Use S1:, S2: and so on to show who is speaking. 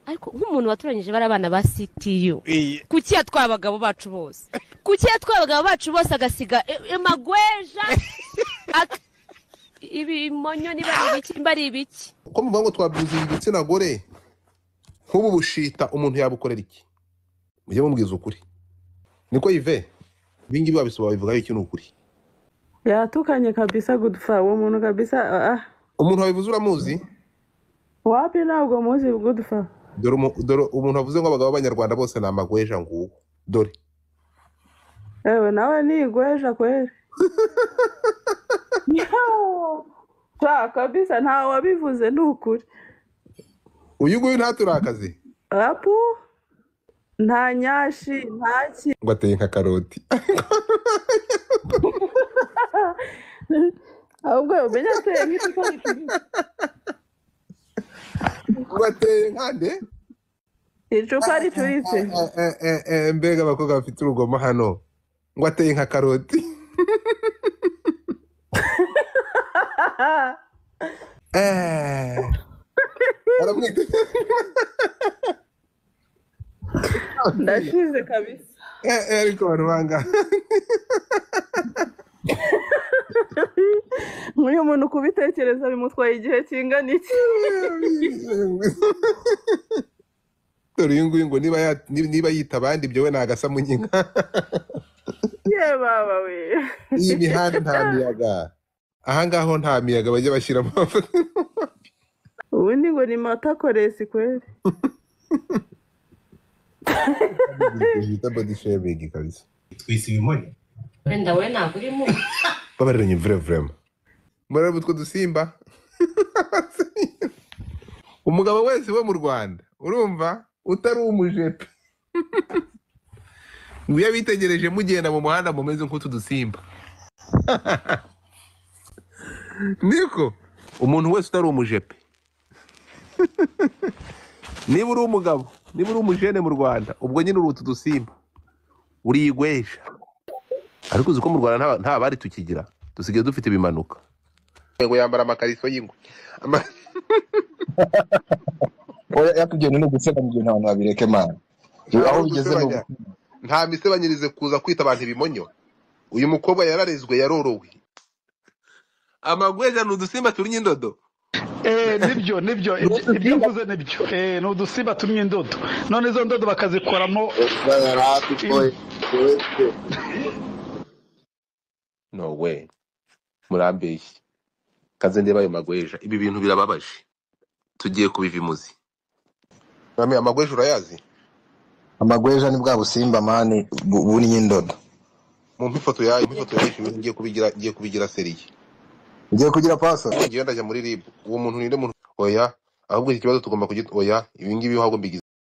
S1: nk'umuntu waturanyije bari abana ba CTU
S2: Iyi-
S1: kuki yatwaye abagabo bacu bose kuki yatwaye abagabo bacu bose agasiga i- imagweja ak- ibimonyo niba ari ibiki niba ari ibiki
S3: ko muvuga ngo twabyiziye igitsina gore nk'ubu bushita umuntu yabukorera iki mujye mubwiza ukuri niko yive ibingibi wabisoba bivugaho iki ni ukuri
S4: Yatukanye kabisa Godfrey uwo muntu kabisa ah, ah.
S3: umuntu wabivuze uramuzi
S4: wapi ntabwo muzi Godfrey
S3: dore umu- dore umuntu wavuze ngo abagabo b'abanyarwanda bose ni amagweja nguwo dore
S4: ewe nawe ni igweja kweli Yo! Sha, kabisa nta wabivuze ni ukuri
S3: uyu nguyu ntaturakaze
S4: apu nta nyashi nta ki
S3: ngo ateye nka karoti
S4: ahubwo umenya ateye nk'igikoni kinini
S3: ngo ateye nka nde
S4: icupa ricuritse
S3: Eh, eh, eh, eh, mbega abakobwa bafite urugomo hano ngo ateye nka karoti Eh. Baramwita
S4: ndashize kabisa
S3: Eh, eh, ariko barubanga
S4: nk'uyu muntu kubitekereza bimutwaye igihe kingana iki
S3: dore uyu nguyu ngo niba ya- ni- niba yita abandi ibyo we ni agasamu nyinka
S4: ye baba we
S3: iyi mihanda nta miyaga aha ngaho nta miyaga bajya bashyiramo
S4: ubundi ngo ni matakoresi kweli
S3: bita body shaming kabisa
S2: twise ibimonyo
S1: wenda we ntabwo urimo
S3: babaranye vure vurema murareba utwo dusimba umugabo wese wo mu rwanda urumva utari umujepe iyo bitegereje mugenda mu muhanda mumeze nk'utu dusimba niko umuntu wese utari umujepe niba uri umugabo niba uri umujene mu rwanda ubwo nyine uri utu dusimba uriyigwesha ariko uzi ko mu rwanda nta- nta bari tukigira dusigaye dufite ibimanuka ngo yambara amakariso y'ingwe Ama-
S5: oya yakubyeyi ni ugutsena mu bintu abantu babireke mana aho bigeze ni
S3: Guturanya. nta misebanyirize kuza kwita abantu ibimonyo uyu mukobwa yararezwe yarorowe amagweja ni udusimba turinye indodo
S6: Eh, nibyo nibyo ibyo ibyo mvuze nibyo Eh, ni udusimba tumwe indodo none izo ndodo bakazikoramo
S3: no we murambeshye kaze ndeba ayo magweja ibi bintu birababaje tugiye kubiva imuzi amagweja urayazi
S5: amagweja ni bwa busimba mani bu- bunye indodo
S3: mumpe ifoto yayo mumpe ifoto yayo ngiye kubigira ngiye kubigira seriye
S5: ugiye kugira paso
S3: ngiye ndajya muri rib uwo muntu ninde muntu oya ahubwo iki kibazo tugomba kugit oya ibi ngibi ahubwo mbigize